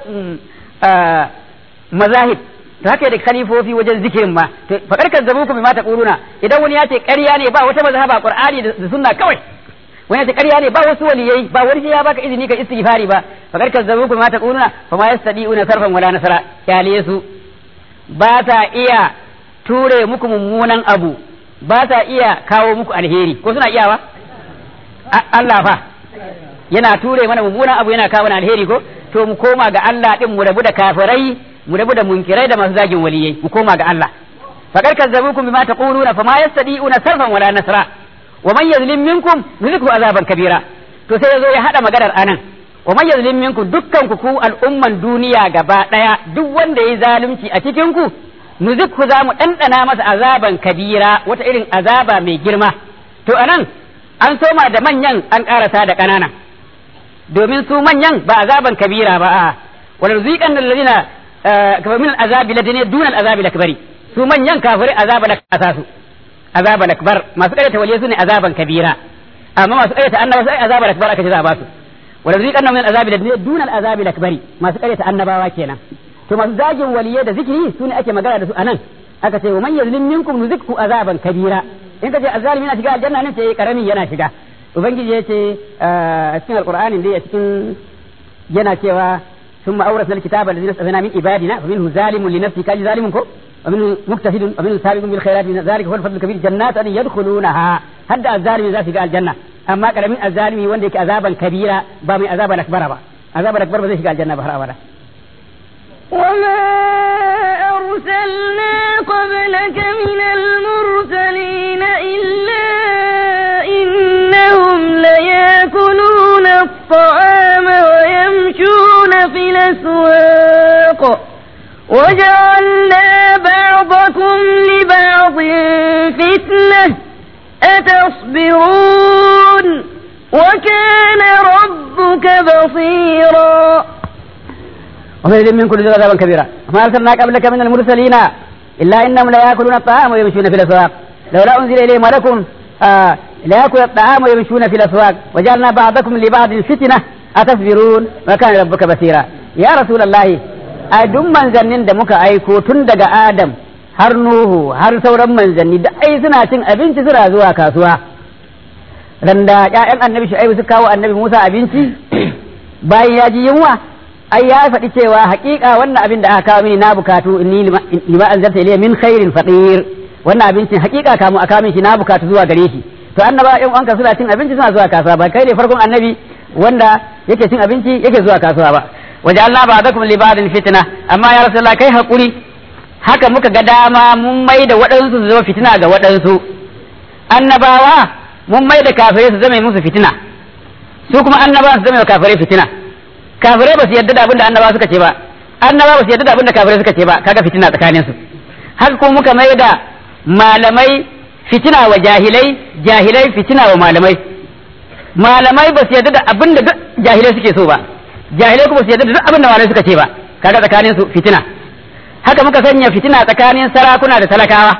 mazahib to haka da khalifofi wajen zikirin ma to fakar kazzabukum bima taquluna idan wani ya ce ƙarya ne ba wata mazhaba qur'ani da sunna kawai wani ya ce ƙarya ne ba wasu waliyai ba wani ya baka izini ka istighfari ba fakar kazzabukum bima taquluna fama yastadi'una sarfan wala nasara kyale su ba ta iya ture muku mummunan abu ba ta iya kawo muku alheri ko suna iyawa Allah fa yana ture mana mummunan abu yana kawo mana alheri ko to mu koma ga Allah din mu rabu da kafirai mu rabu da munkirai da masu zagin waliyai mu koma ga Allah faqad kazzabukum bima taquluna fama yastadi'una sarfan wala nasra wa man yazlim minkum nuzikhu azaban kabira to sai yazo ya hada maganar anan wa man yazlim minkum dukkan ku ku al'umman duniya gaba daya duk wanda yayi zalunci a cikin ku nuzikhu za mu dandana masa azaban kabira wata irin azaba mai girma to anan an soma da manyan an karasa da kanana domin su manyan ba azaban kabira ba a wal ziqan alladhina kamar min azabi ladine dun azabi lakbari su manyan kafirai azaba da kasa su azaba lakbar masu karyata waliye su ne azaban kabira amma masu karyata annaba sai azaba lakbar aka ce za a ba su wala ziqan min azabi ladine dun azabi lakbari masu karyata annabawa kenan to masu zagin waliye da zikiri su ne ake magana da su anan aka ce wa man yazlim minkum nuzikhu azaban kabira in ka ce azalimi yana shiga aljanna ne ce karami yana shiga ubangiji ya ce a cikin alqur'ani dai a cikin yana cewa ثم أورثنا الكتاب الذين استثنى من عبادنا فمنه ظالم لنفسه كاج ظالم كو ومنه مجتهد ومنه سابق بالخيرات ذلك هو الفضل الكبير جنات أن يدخلونها هد الظالم ذا في الجنة أما كان من الظالم وندك عذابا كبيرا بامي عذابا أكبر با عذابا أكبر بذي في الجنة بهر أبدا وما أرسلنا قبلك من المرسلين إلا إنهم ليأكلون الطعام ويمشون في الأسواق وجعلنا بعضكم لبعض فتنة أتصبرون وكان ربك بصيرا ومن يزل منكم ذو عذابا كبيرا وما ارسلنا قبلك من المرسلين الا انهم لا ياكلون الطعام ويمشون في الاسواق لولا انزل اليه ملك آه la yakul at-ta'ama yamshuna fil aswaq wa ja'alna ba'dakum li ba'din fitna atasbirun wa kana rabbuka basira ya rasulullahi a duk manzannin da muka aiko tun daga adam har nuhu har sauran manzanni da ai suna cin abinci suna zuwa kasuwa randa ƴaƴan annabi shu'aibu suka kawo annabi musa abinci bayan ya ji yunwa ai ya faɗi cewa haƙiƙa wannan abin da aka kawo mini na bukatu inni lima anzalta ilayya min khairin faqir wannan abincin haƙiƙa kamu a kawo min shi na bukatu zuwa gare shi to annaba ƴan uwanka suna cin abinci suna zuwa kasuwa ba kai ne farkon annabi wanda yake cin abinci yake zuwa kasuwa ba waje Allah ba da kuma libadin fitina amma ya rasulullah kai hakuri haka muka ga dama mun mai da waɗansu su zama fitina ga waɗansu annabawa mun mai da kafirai su zama musu fitina su kuma annabawa su zama kafirai fitina kafirai ba su yarda da abin da annabawa suka ce ba annabawa ba su yarda da abin da kafirai suka ce ba kaga fitina tsakanin su haka kuma muka mai da malamai fitina wa jahilai jahilai fitina wa malamai malamai ba su yarda da abin da jahilai suke so ba jahilai kuma su yarda da duk abin da malamai suka ce ba kaga tsakanin su fitina haka muka sanya fitina tsakanin sarakuna da talakawa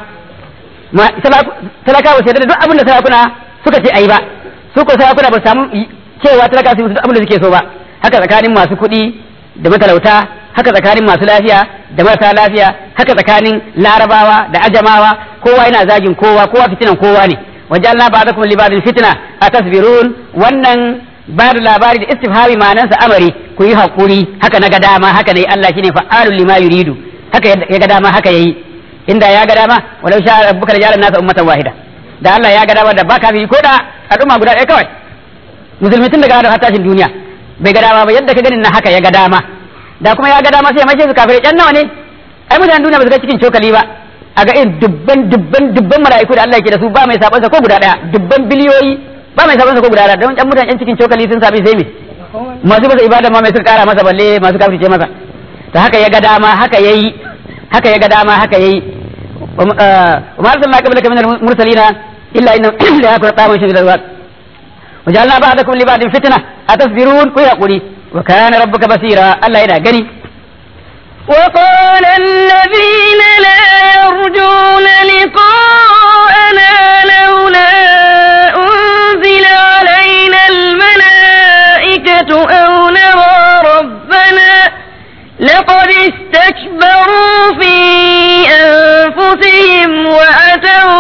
talakawa su yarda da duk abin da sarakuna suka ce ayi ba su ko sarakuna ba su samu cewa talakawa su yi duk abin da suke so ba haka tsakanin masu kuɗi da matalauta haka tsakanin masu lafiya da marasa lafiya haka tsakanin larabawa da ajamawa kowa yana zagin kowa kowa fitinan kowa ne wajen ba da kuma libadin fitina a tasbirun wannan ba da labari da istifhami ma'anansa amari ku yi haƙuri haka na ga dama haka ne Allah shine fa'alul lima yuridu haka ya ga dama haka yayi inda ya ga dama walau sha rabbuka la ja'ala nasa ummatan wahida da Allah ya ga dama da baka bi ko da al'umma guda ɗaya kawai musulmi tun daga da tashin duniya bai ga dama ba yadda ka ganin na haka ya ga dama da kuma ya ga dama sai mace su kafirai can nawa ne ai mutanen duniya ba su ga cikin cokali ba a ga irin dubban dubban dubban mala'iku da Allah yake da su ba mai sabansa ko guda daya dubban biliyoyi ba mai sabansa ko guda daya don can mutanen cikin cokali sun sami sai me masu masa ibada ma mai suka kara masa balle masu kafirce masa to haka ya ga dama haka yayi haka ya ga dama haka yayi wa ma arsalna qablaka min al-mursalina illa inna la yakunu ta'amun shadidul waqt وجعلنا بعضكم لبعض فتنة أتصبرون ويقولي وكان ربك بصيرا الله إلى قني وقال الذين لا يرجون لقاءنا لولا أنزل علينا الملائكة أو نرى ربنا لقد استكبروا في أنفسهم وأتوا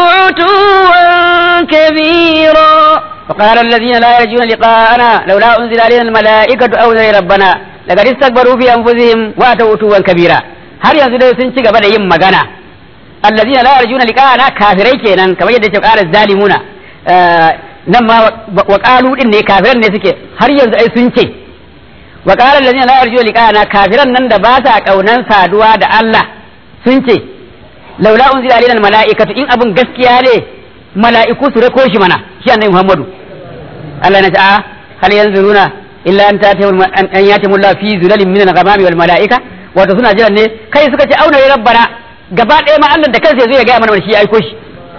عتوا كبيرا وقال الذين لا يرجون لقاءنا لولا أنزل علينا الملائكة أو نرى ربنا لقد استكبروا في أنفسهم وأتوا عتوا كبيرا har yanzu dai sun ci gaba da yin magana allazina la yarjuna liqa'ana kafirai kenan kamar yadda ke ƙara zalimuna nan ma wa qalu din ne kafiran ne suke har yanzu ai sun ce wa qala allazina la yarjuna liqa'ana kafiran nan da ba sa kaunan saduwa da Allah sun ce laula unzila alaina almala'ikatu in abun gaskiya ne mala'iku su rako shi mana shi annabi Muhammadu Allah na ce a hal yanzuruna illa an tatihum an yatimu Allah fi zulalin min al-ghamami wal mala'ika wato suna jiran ne kai suka ce auna ya rabbana gaba ɗaya ma Allah da kansa zai gaya mana shi ya aiko shi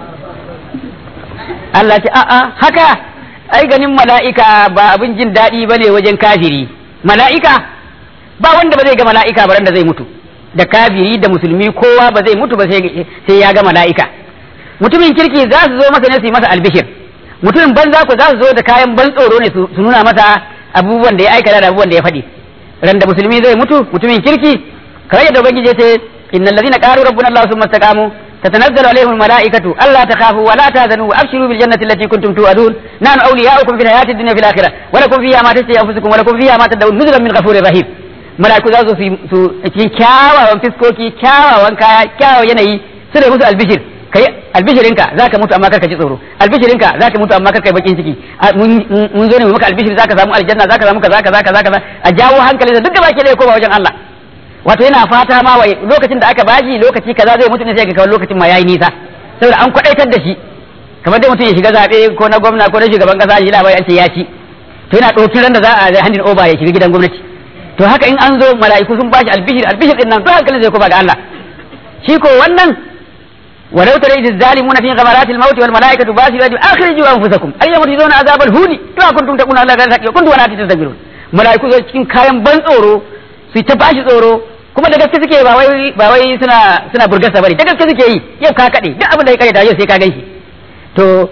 Allah ce a'a haka ai ganin mala'ika ba abin jin daɗi bane wajen kafiri mala'ika ba wanda ba zai ga mala'ika ba da zai mutu da kafiri da musulmi kowa ba zai mutu ba sai ya ga mala'ika mutumin kirki za su zo masa ne su yi masa albishir mutumin banza ku za su zo da kayan ban tsoro ne su nuna masa abubuwan da ya aikata da abubuwan da ya faɗi ran da musulmi zai mutu mutumin kirki kamar yadda ubangiji ya ce innal ladina qalu rabbuna allah summa istaqamu tatanazzalu alaihim almalaikatu alla takhafu wa la tahzanu wa abshiru bil jannati allati kuntum tu'adun nahnu awliya'ukum fil hayati dunya fil akhirah wa lakum fiha ma tashtahi anfusukum wa lakum fiha ma tad'un nuzulan min ghafurir rahim malaiku za su su cikin kyawawan fiskoki kyawawan kaya kyawawan yanayi su da musu albishir kai albishirinka zaka mutu amma karka ji tsoro albishirinka zaka mutu amma karka yi bakin ciki mun zo ne mu maka albishir zaka samu aljanna zaka samu kaza kaza kaza kaza a jawo hankali da duk da baki da koma wajen Allah wato yana fata ma wai lokacin da aka bashi lokaci kaza zai mutu ne sai ga kawai lokacin ma yayi nisa saboda an kwadaitar da shi kamar dai mutum ya shiga zabe ko na gwamna ko na shugaban kasa shi labari an ce ya ci to yana ɗauki ran da za a handin oba ya shiga gidan gwamnati to haka in an zo mala'iku sun bashi albishir albishir din nan to hankalin zai koma ga Allah shi ko wannan ولو ترى إذ الظالمون في غمرات الموت والملائكة باسرة أخرجوا أنفسكم اليوم تجزون عذاب الهون كما كنتم تقولون على غير الحق وكنتم ولا تستكبرون ملائكة zai cikin kayan ban tsoro su ta bashi tsoro kuma da gaske suke ba wai ba wai suna suna burgasa bane da gaske suke yi yau ka kade duk abin da ya kare da yau sai ka ganshi to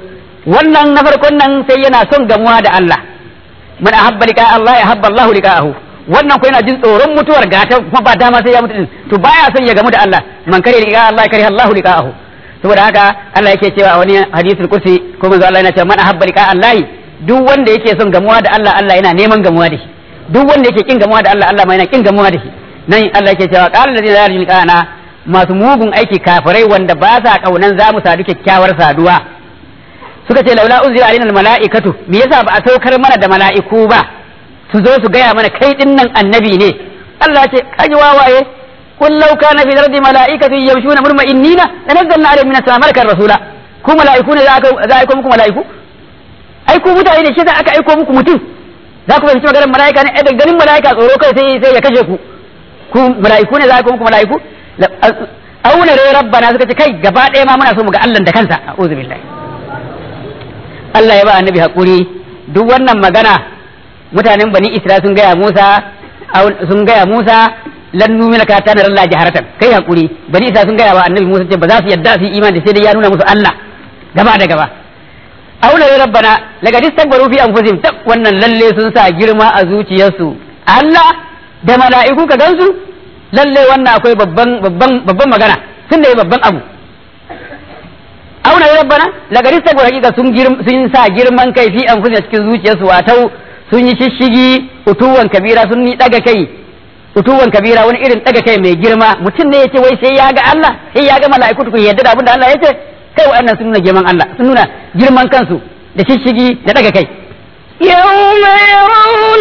wannan na farkon nan sai yana son gamuwa da Allah man ahabba liqa Allah ya habba Allah liqa'ahu wannan ko yana jin tsoron mutuwar gata kuma ba dama sai ya mutu din to baya son ya gamu da Allah man kare liqa Allah ya kare Allah liqa'ahu saboda haka Allah yake cewa a wani hadisul kursi ko manzo Allah yana cewa man ahabba liqa Allah duk wanda yake son gamuwa da Allah Allah yana neman gamuwa da shi duk wanda yake kin gamuwa da Allah Allah ma yana kin gamuwa da shi nan Allah yake cewa qala allazina la yarjuna liqa'ana masu mugun aiki kafirai wanda ba sa kaunan za mu sadu kyakkyawar saduwa suka ce laula unzila alaina almalaikatu me yasa ba a saukar mana da mala'iku ba su zo su gaya mana kai din nan annabi ne Allah ce kaji wawaye kun law kana fi ardi mala'ikatu yamshuna murma'innina lanazzalna alaihim min as-sama'i malakan rasula ku mala'iku ne za a aiko muku mala'iku ai ku mutane ne shi za aka aiko muku mutum za ku fahimci maganar mala'ika ne da ganin mala'ika tsoro kai sai sai ya kashe ku ku mala'iku ne za a aiko muku mala'iku auna rai rabbana suka ce kai gaba ɗaya ma muna so mu ga Allah da kansa a'udhu billahi Allah ya ba annabi hakuri duk wannan magana mutanen bani Isra'il sun gaya Musa sun gaya Musa lan numina ka tana Allah jaharatan kai hakuri bani Isra'il sun gaya wa annabi Musa ce ba za su yadda su yi imani sai dai ya nuna musu Allah gaba da gaba auna rai rabbana laga distakbaru fi anfusihim tab wannan lalle sun sa girma a zuciyarsu Allah da mala'iku ka gansu lalle wannan akwai babban babban babban magana sun da yi babban abu auna ya rabbana lagari sai hakika sun sun sa girman kai fi an fusa cikin zuciyarsu watau sun yi shishigi utuwan kabira sun yi daga kai utuwan kabira wani irin daga kai mai girma mutum ne yace wai sai ya ga Allah sai ya ga mala'iku tukun yadda da abin da Allah yace kai wa'annan sun nuna girman Allah sun nuna girman kansu da shishigi da daga kai يوم يرون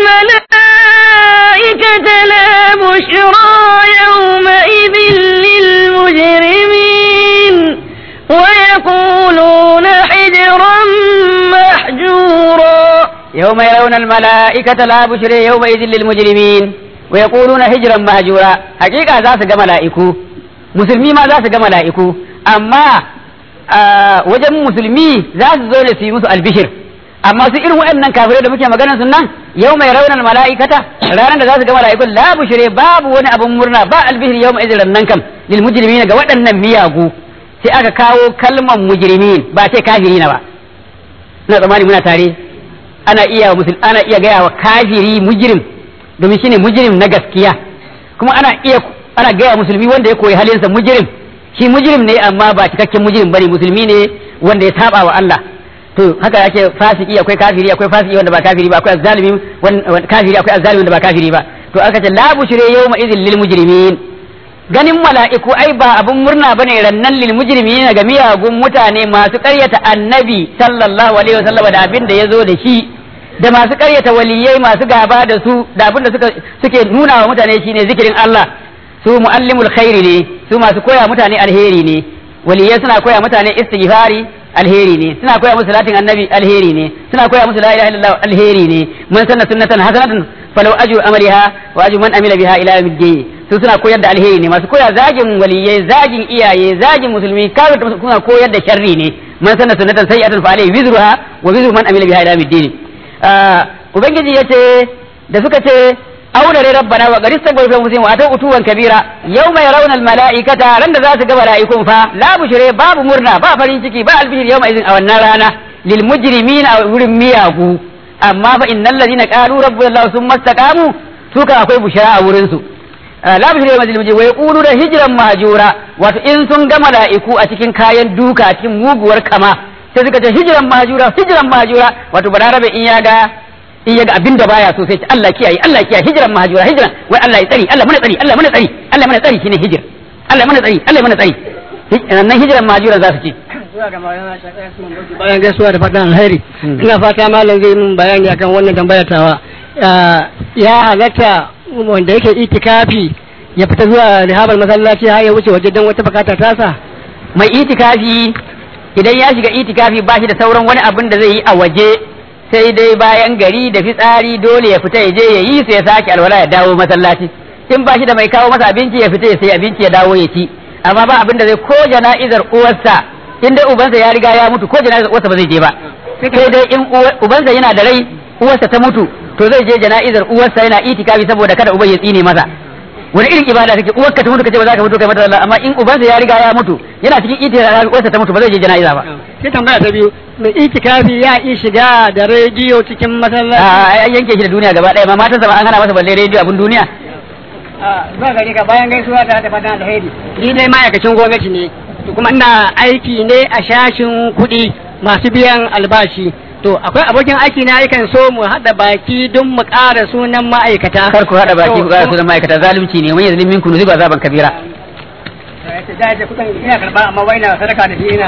الملائكة لا بشرى يومئذ للمجرمين ويقولون حجرا محجورا يوم يرون الملائكة لا بشرى يومئذ للمجرمين ويقولون هجرا مهجورا حقيقة ذا سجى ملائكو مسلمي ما ذا سجى ملائكو أما wajen musulmi za su zo ne su yi musu albishir amma su irin waɗannan kafirai da muke maganar sun nan yau mai raunar mala'ikata ranar da za su ga mala'ikun la bushire babu wani abun murna ba albishir yau mai izinin nan kam lil mujrimin ga waɗannan miyagu sai aka kawo kalman mujrimin ba ce kafiri na ba ina tsammani muna tare ana iya musul ana iya gaya wa kafiri mujrim domin shine mujrim na gaskiya kuma ana iya ana gaya musulmi wanda ya koyi halinsa mujrim shi mujrim ne amma ba cikakken mujrim bane musulmi ne wanda ya saba wa Allah to haka yake fasiki akwai kafiri akwai fasiki wanda ba kafiri ba akwai azzalimi kafiri akwai azzalimi wanda ba kafiri ba to aka ce la bushre yawma idhil lil mujrimin ganin mala'iku ai ba abun murna bane rannan lil mujrimin ga miyagun mutane masu ƙaryata annabi sallallahu alaihi wasallam da abin da yazo da shi da masu ƙaryata waliyai masu gaba da su da abin da suka suke nuna wa mutane shine zikirin Allah su muallimul khairi ne su masu koya mutane alheri ne waliyai suna koya mutane istighfari alheri ne suna koya musu salatin annabi alheri ne suna koya musu la ilaha illallah alheri ne man sanna sunnatan hasanatan falau ajru amaliha wa ajru man amila biha ila yawmiddin su suna koyar da alheri ne masu koya zagin waliyai zagin iyaye zagin musulmi kawai suna koyar da sharri ne man sanna sunnatan sayyi'atan fa alayhi wizruha wa wizru man amila biha ila yawmiddin ubangiji yace da suka ce aunare rabbana wa qad istaghfaru fi anfusihim wa atau utuwan kabira yawma yarawna al malaikata ran da za su ga malaikun fa la bushre babu murna ba farin ciki ba albishir yawma idin a wannan rana lil mujrimina a wurin miyagu amma fa innal ladina qalu rabbuna allah summa istaqamu su kan akwai bushara a wurin su la bushra yawma idin mujrim wa yaqulu da hijran mahjura wato in sun ga malaiku a cikin kayan duka a cikin muguwar kama sai suka ce hijran mahjura hijran mahjura wato balarabe in ya ga in yaga abin da baya so sai ce Allah kiyaye Allah kiyaye hijran mahajura hijran wai Allah ya tsari Allah mana tsari Allah mana tsari Allah mana tsari shine hijir Allah mana tsari Allah mana tsari nan hijran mahajura za su ce bayan gaisuwa da fatan alheri ina fata malam zai mun bayani akan wannan tambayar tawa ya halatta wanda yake itikafi ya fita zuwa rihabar masallaci har ya wuce waje don wata bukata tasa mai itikafi idan ya shiga itikafi ba shi da sauran wani abin da zai yi a waje sai dai bayan gari da fitsari dole ya fita ya je ya yi sai ya sake alwala ya dawo masallaci in ba shi da mai kawo masa abinci ya fita ya sai abinci ya dawo ya ci amma ba abin da zai ko jana'izar uwarsa in dai ubansa ya riga ya mutu ko jana'izar uwarsa ba zai je ba sai dai in ubansa yana da rai uwarsa ta mutu to zai je jana'izar uwarsa yana itikafi saboda kada uban ya tsine masa wani irin ibada kake uwarka ta mutu kace ba za ka mutu kai mata Allah amma in ubansa ya riga ya mutu yana cikin itikafi uwarsa ta mutu ba zai je jana'iza ba sai tambaya ta biyu mai itikafi ya iya shiga da rediyo cikin masallaci a an yanke shi da duniya gaba ɗaya ma matan sa an hana masa balle rediyo abin duniya zuwa gari ka bayan gaisuwa ta da fatan alheri ni dai ma'aikacin gwamnati ne to kuma ina aiki ne a shashin kuɗi masu biyan albashi to akwai abokin aiki na yakan so mu haɗa baki don mu ƙara sunan ma'aikata kar ku haɗa baki To, ku ƙara sunan ma'aikata zalunci ne wani yazlimin minkum nuziba azaban kabira da ya kuɗin ina karɓa amma wai na sadaka da shi ina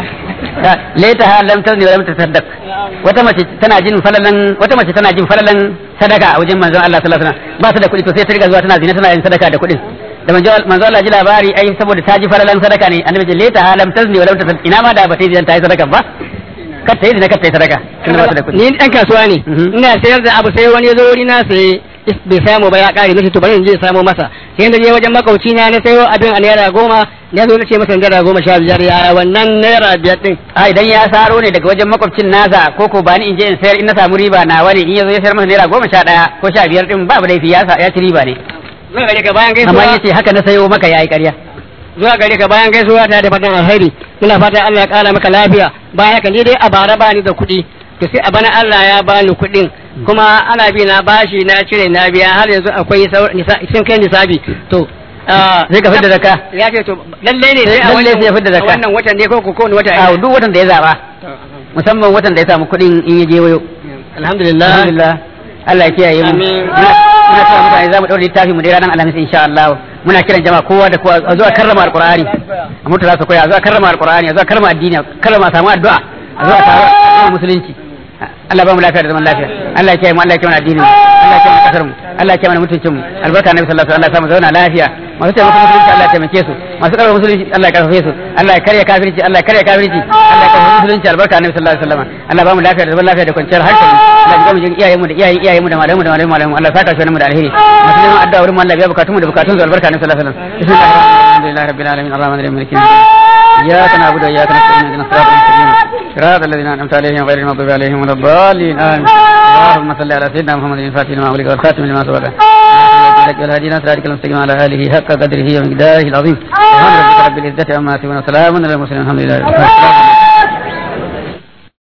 laita ha lam tazni wa lam tasaddaq wata mace tana jin falalan wata mace tana jin falalan sadaka a wajen manzon Allah sallallahu alaihi wasallam ba ta da kuɗi to sai ta riga zuwa tana zina tana yin sadaka da kuɗin da manzon manzon Allah ji labari ai saboda ta ji falalan sadaka ne annabi ce laita ha lam tazni wa lam tasaddaq ina ma da ba ta yi zina ta yi sadaka ba kar ta yi zina kar ta yi sadaka tunda ba ta da kuɗi ni ɗan kasuwa ne Mhm. ina sayar da abu sai wani ya zo wuri na sai bai samu ba ya ƙare nace to bari in je samo masa sai da je wajen makauci na na sayo abin a naira goma na zo na ce masa naira goma sha biyar ya wannan naira biyar ɗin a idan ya saro ne daga wajen makwabcin nasa ko ko bani in je in sayar in na samu riba na wani in ya zo ya sayar masa naira goma sha ɗaya ko sha biyar ɗin babu laifi ya sa- ya ci riba ne zuwa gare ka bayan amma gaisuwa yace haka na sayo maka yayi ƙarya zuwa gare ka bayan gaisuwa ta da fatan alheri muna fatan Allah ya ƙara maka lafiya bayan haka ni dai a bara bani da kuɗi to sai a bana Allah ya bani kuɗin kuma ana bi na bashi na cire na biya har yanzu akwai sau- nisa- sun kai nisabi to ah, Sai ka fidda zakka. ya ce to lalle ne sai a Lalle wannan sai ya fidda zakka. zakka. a wannan watan ne ko ko kowane wata a duk watan da ya zaba musamman watan da ya samu kuɗin in ya je wayo alhamdulillah alhamdulillah Allah ya kiyaye mu Amin. muna muna cewa mutane za mu ɗaure littafi mu dai ranar alhamis insha Allah muna kiran jama'a kowa da kowa a zuwa karrama alqur'ani a mutu za su koya a zuwa karrama alqur'ani a zuwa karrama addini a karrama samu addu'a a zuwa taro a musulunci Allah ba mu lafiya da zaman lafiya Allah ya kiyaye mu Allah ya kiyaye mu addinin mu Allah ya kiyaye mu kasar mu Allah ya kiyaye mana mutuncin mu albarka annabi sallallahu alaihi wasallam Allah ya samu zauna lafiya masu taimako musulunci Allah ya taimake su masu karɓar musulunci Allah ya karfafe su Allah ya karya kafirci Allah ya karya kafirci Allah ya karfafe musulunci albarka annabi sallallahu alaihi wasallam Allah ba mu lafiya da zaman lafiya da kwanciyar hankali Allah ya mu jin iyayen mu da iyayen iyayen mu da malamu da malamu malamu Allah ya saka shi mu da alheri masu neman addu'a wurin mu Allah ya biya bukatun mu da bukatun su albarka annabi sallallahu alaihi wasallam bismillahir rabbil alamin arrahmanir rahim maliki إياك نعبد وإياك نستعين اهدنا الصراط المستقيم صراط الذين أنعمت عليهم غير المغضوب عليهم ولا الضالين آمين اللهم صل على سيدنا محمد الفاتح لما أغلق والخاتم لما سبق والهادينا صراطك المستقيم على آله حق قدره ومقداره العظيم سبحان ربك رب العزة عما يصفون وسلام على المرسلين الحمد لله رب العالمين